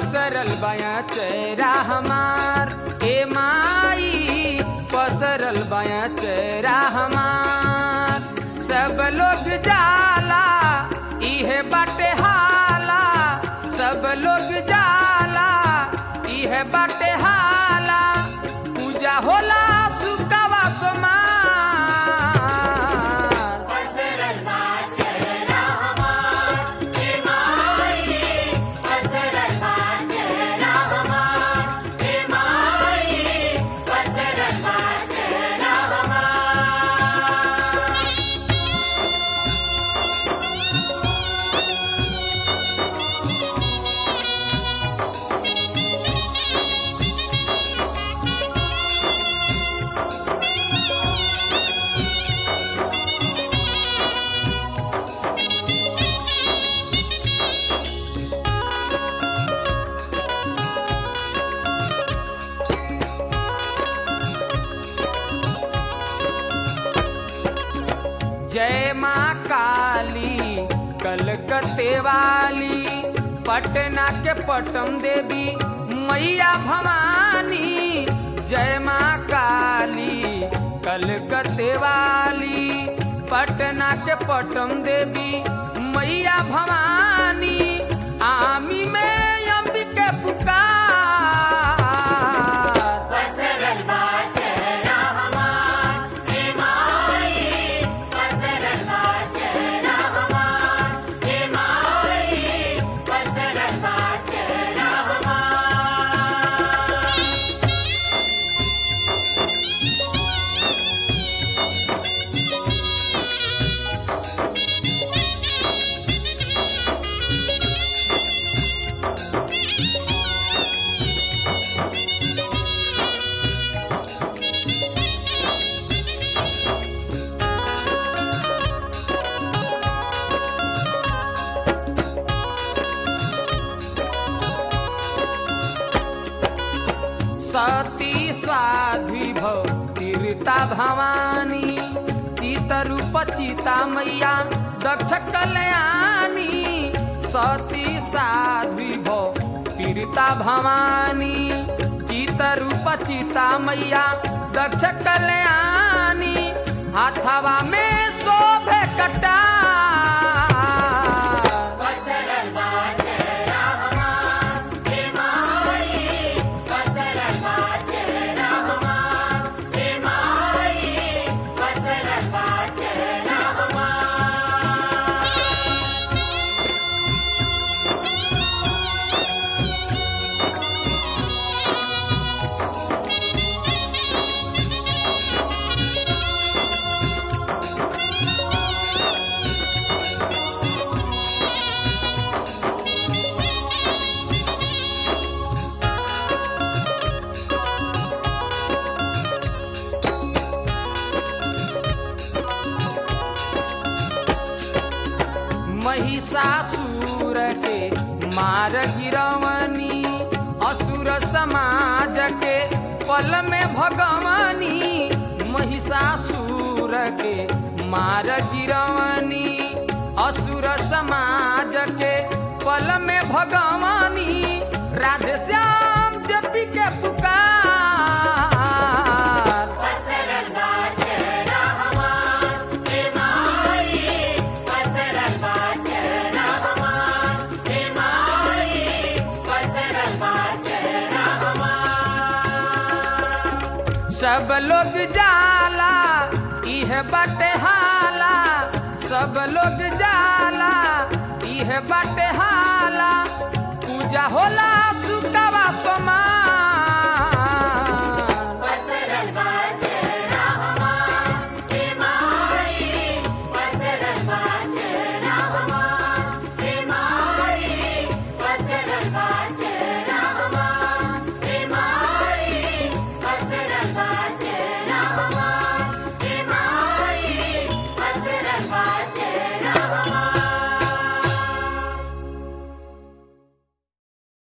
पसरल बाया चेहरा हमार ए माई पसरल बाया चेहरा हमार सब लोग जाला इहे बाटे हाला सब लोग जाला इहे बाटे हाला पूजा होला सुकावा समार पसरल बा चेहरा हमार हे माई पसरल बा चेहरा हमार हे माई पसरल बा चेहरा हमार जय माँ काली कलकत्ते वाली पटना के पटम देवी मैया भवानी जय माँ काली कलकत्ते वाली पटना के पटम देवी मैया भवानी आमी में अंबिके पुकार पसरल बा चेहरा हमार हे माई पसरल बा चेहरा हमार हे माई पसरल बा चेहरा हमार सती स्वाध्वी भव तीर्ता भवानी चितरूप चिता मैया दक्ष कल्याणी सती साध्वी भव तीर्ता भवानी चितरूप चिता मैया दक्ष कल्याणी हाथवा में शोभे कटा पसरल बा चेहरा हमार हे माई पसरल बा चेहरा हमार हे माई पसरल बा चेहरा हमार महिषासुर के मार गिरवनी असुर समाज के पल में भगवानी महिषासुर के मार गिरवनी असुर समाज के पल में भगवानी राधे श्याम जपी के पुकार पसरल बा चेहरा हमार हे माई पसरल बा चेहरा हमार हे माई पसरल बा चेहरा हमार सब लोग जाला इह बटे हाला सब लोग जाला इह बटे हाला पूजा होला सुकावा समार पसरल बा चेहरा हमार हे माई पसरल बा चेहरा हमार हे माई पसरल बा